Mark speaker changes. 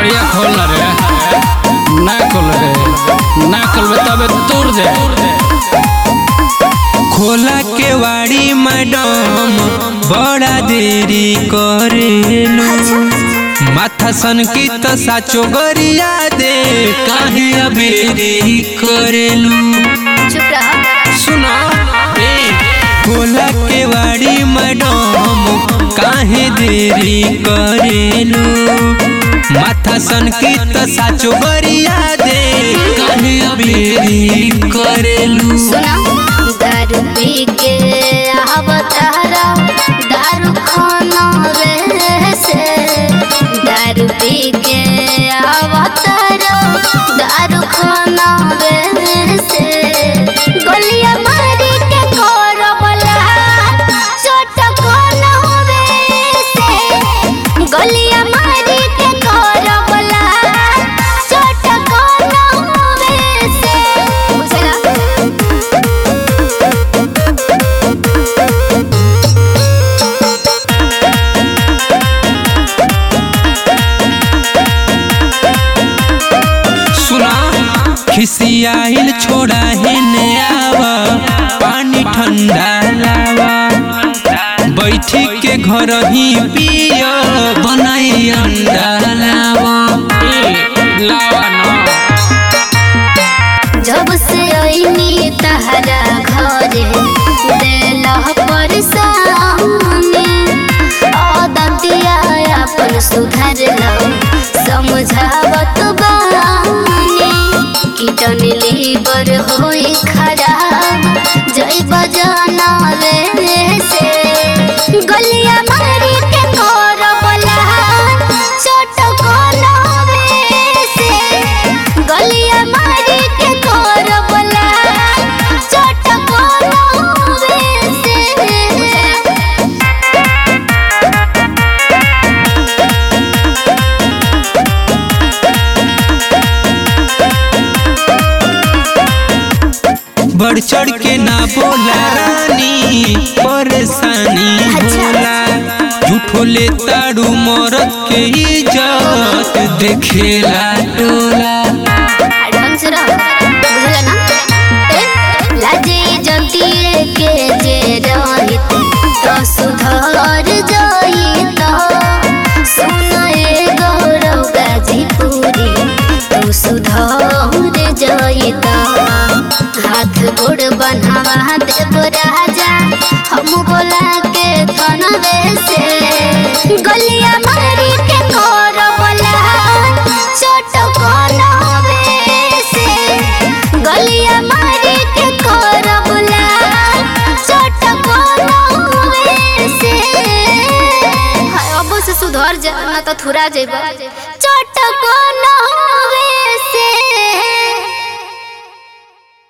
Speaker 1: केवड़िया खोल रे ना खोल रे ना खोलबे तबे तोड़ दे
Speaker 2: खोला केवाड़ी मैडम बड़ा देरी करेलू माथा सन की तो साचो गरिया दे काहे अबेरी करेलू
Speaker 3: चुप रह
Speaker 2: सुना खोला केवाड़ी मैडम काहे देरी करेलू माथा सन की तो साचो गरिया दे काहे अबेरी करेलू
Speaker 3: सुना दारू पी के आवतारा दारू खाना रे से दारू पी के आवतारा दारू खाना रे से गलिया मारी के करबला चोट कोना रे से गलिया मारी के करबला चोट कोना रे से बुझला
Speaker 2: सुना खिसियाइल छोड़ा है ने आवा पानी ठंडा लावा बैठी के घर ही पिया बनाई अंडा लावा
Speaker 1: लावा ना
Speaker 3: जब से आईनी तहरा घरे देला परेशानी आदतिया अपन सुधर लो समझावत बानी कीटन लीवर होई खराब जय बजाना रे से गलिया मारी के करबला चोट कोना रे से गलिया मारी के करबला चोट कोना रे से
Speaker 2: बढ़ चढ़ के ना बोला रानी परेशानी होला झूठो ले ताड़ू मरद के इज्जत देखेला टोला
Speaker 3: ढंग से रहो बुझला ना ए, लाजे जंतीए के जे रहित तो सुधर जाइत सुनाए गौरव गाजीपुरी तू सुधर जाइत हाथ गोड़ बनावा देव राजा हम बोला के कनवे से गलिया मारी के करबला चोट कोनवे से गलिया मारी के करबला चोट कोनवे से हाय अब से सुधर जा ना तो थुरा जेबा चोट कोनवे